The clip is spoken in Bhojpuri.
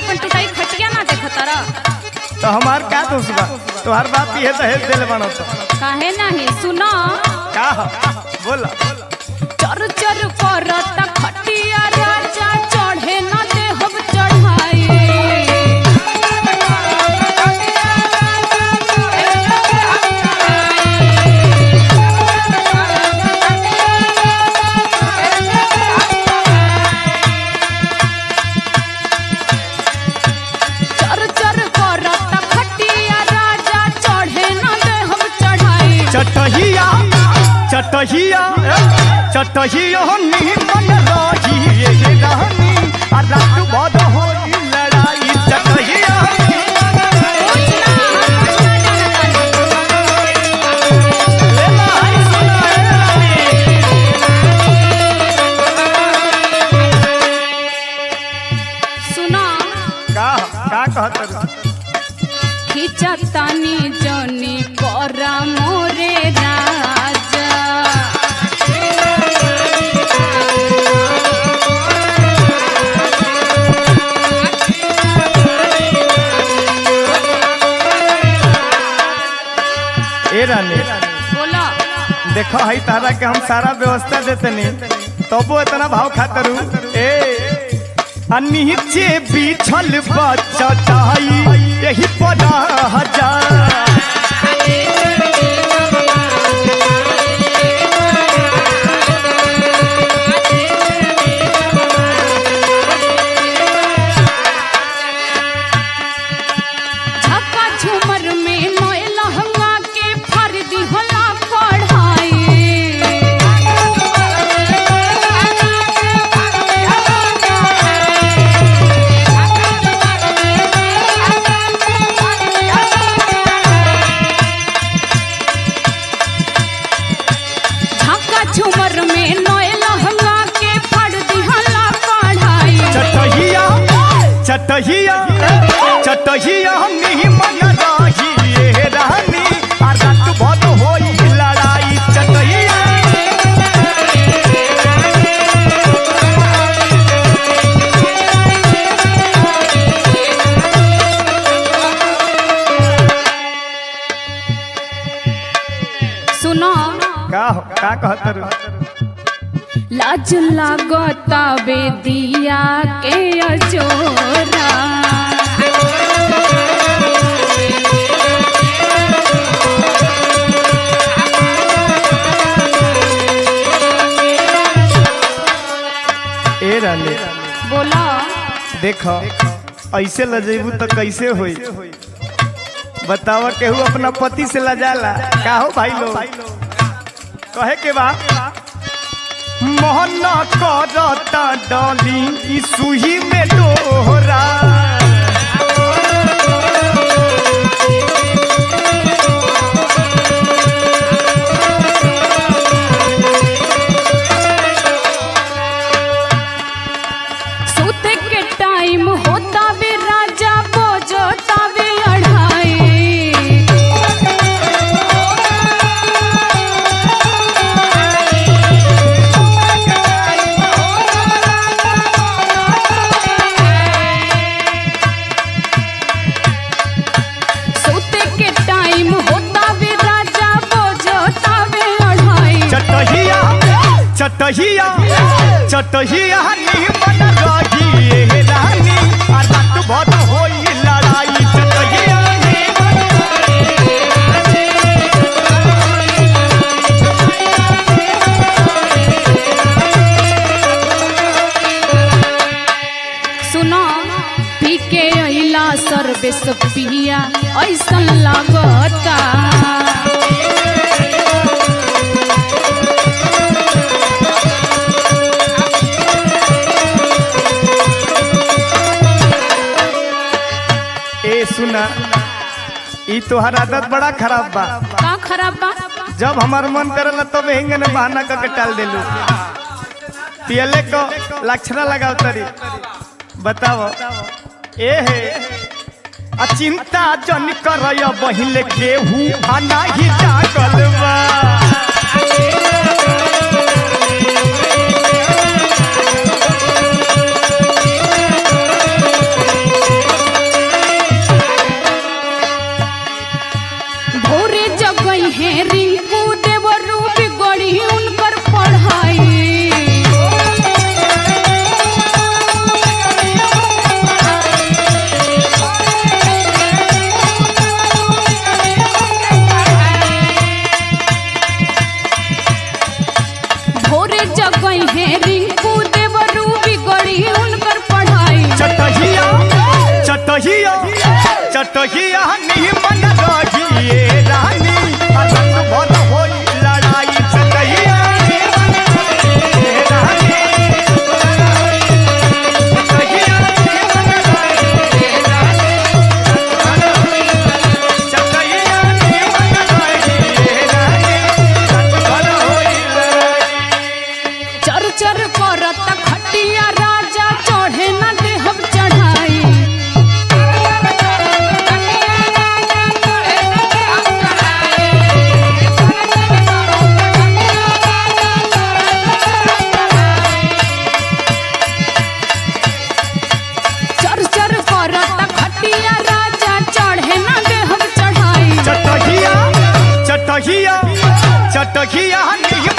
अपन टुटाई खटिया ना देखत रह तो हमार का दोष बा तोहार बाप ये दहेज देले बानो तो काहे नहीं सुनो का ह? बोला चर चर करत खटिया राजा चढ़े न देहब चढ़ाई चर चर करत खटिया राजा चढ़े न देहब चढ़ाई चटहिया चटहिया चटहिया निमन रही ये रानी आ रात भर होई लड़ाई चटहिया ले लाई सुना ए रानी। सुना का का कहत रही? खिचतानी जनी करा मोरे राजा ए रानी बोला देखो हई तारा के हम सारा व्यवस्था देतनी तबो इतना भाव खातरू ए आ नीचे बिछल बचटाई यही पड़ा हजार झक्का झूमर में नए लहंगा के फर्दी होला पढ़ाई झक्का झूमर में नए लहंगा के फर्दी होला पढ़ाई चटहिया चटहिया चटहिया निमन रही ये रानी आ रात भर होई लड़ाई चटहिया सुनो का हो का कहत लाज लागता बेदिया के अजोरा ए रानी बोला देख ऐसे लजेबू तो कैसे होई बतावा केहू अपना पति से लजाला का हो भाई लोग कहे के बा मोहन करता डॉली ई सुही में डोरा सोते के टाइम होता वे राजा बोझता वे अढ़ाई सोते के टाइम होता वे राजा बोझता वे अढ़ाई चटहिया चटहिया चटहिया निमन रही ये रानी आ रात भर होई लड़ाई चटहिया सुनो पी के अइला सर्विस पिया ऐसन लागता ए सुना ई तोहर आदत बड़ा खराब बा का खराब बा जब हमार मन करला तब हेंगे ने बहाना करके टाल देलू पियले को लक्षणा लगाव तरी बताओ ए हे आ चिंता जन करय बहिले केहू आ नाही जागल बा चटहिया चटहिया निमन रहिए रानी अलग भर होई लड़ाई चटहिया निमन रहिए रानी चटहिया निमन रहिए रानी चटहिया निमन रहिए रानी अलग भर होई लड़ाई चर चर करत खटिया राजा चढ़े न देहब चढ़ाई चर चर करत खटिया राजा चढ़े न देहब चढ़ाई चटहिया चटहिया चटहिया नहीं